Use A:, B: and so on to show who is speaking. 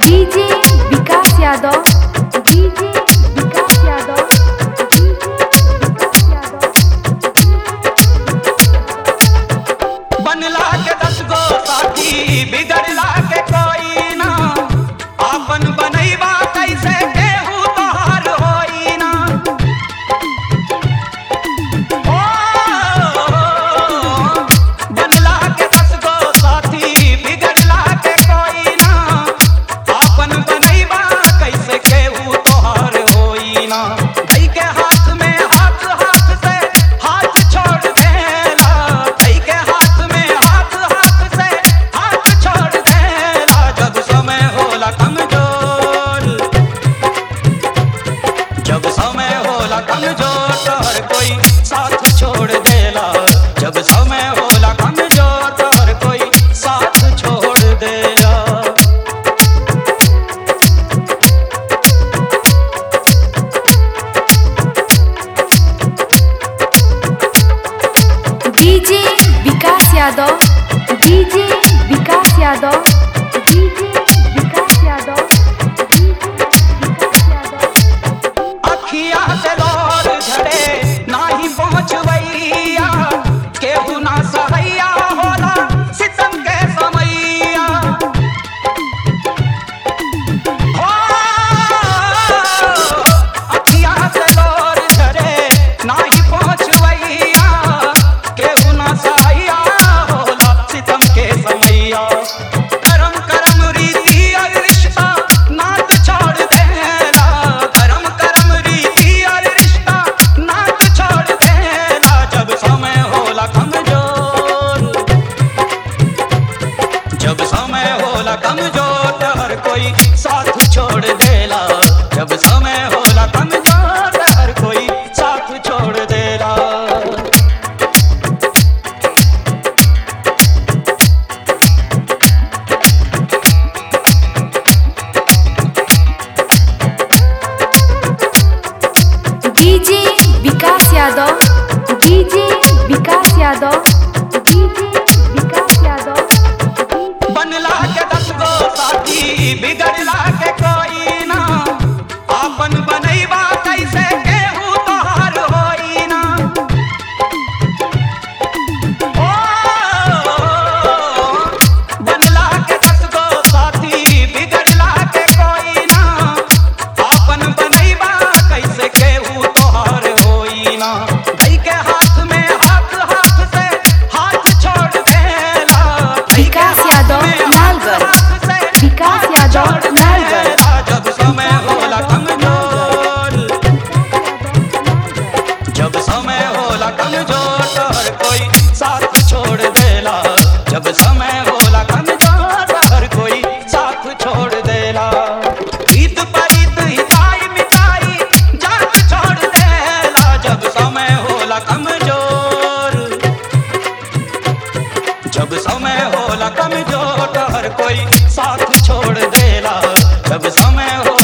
A: DJ Vikas Yadav DJ Vikas Yadav
B: बनला के दस गो साथी बिगड़ला के कोई ना आपन बनैबा कैसे केहू तोहार होई ना ओ, बनला के दस गो साथी बिगड़ला के कोई ना आपन बनैबा कैसे केहू तोहार होई ना धई के हाथ में हाथ हाथ से हाथ छोड़ देला धई के हाथ में हाथ हाथ से हाथ छोड़ देला जब समय होला कमजोर जब समय होला कमजोर तो हर कोई साथ छोड़ देला जब समय होला कमजोर तो हर कोई साथ छोड़ देला
A: DJ Vikas Yadav DJ Vikas Yadav DJ Vikas Yadav
B: अखिया से लोर झड़े नाही पहुँचवैया केहू ना सहैया होला सितम के समैया हो अखिया से लोर झड़े नाही पहुँचवैया केहू ना सहैया होला सितम के समैया करम करम रीति और रिश्ता नात छोड़ देला करम करम रीति और रिश्ता नात छोड़ देला जब समय होला कमजोर जब समय होला कमजोर तो हर कोई साथ छोड़ देला जब समय होला कमजोर तो हर कोई साथ छोड़ देला
A: DJ Vikas Yadav DJ Vikas Yadav DJ Vikas Yadav
B: बनला के दस गो साथी बिगड़ला के कोई ना आपन बनैबा कैसे केहू तोहार होई ना ओ, बनला के दस गो साथी बिगड़ला के कोई ना आपन बनैबा कैसे केहू तोहार होई ना धई के हाथ में हाथ हाथ से हाथ छोड़ देला धई के
A: विकास
B: हाथ
A: यादव,
B: में
A: लालगढ़।
B: हाथ से
A: विकास यादव,
B: छोड़
A: लालगढ़।
B: देला जब समय होला कमजोर जब समय होला कमजोर तो हर कोई साथ छोड़ देला जब समय होला कमजोर तो हर कोई साथ छोड़ देला ईद परीत हिताई मिताई जात छोड़ देला जब समय होला कमजोर जब समय होला कमजोर तो हर कोई साथ छोड़ देला जब समय होला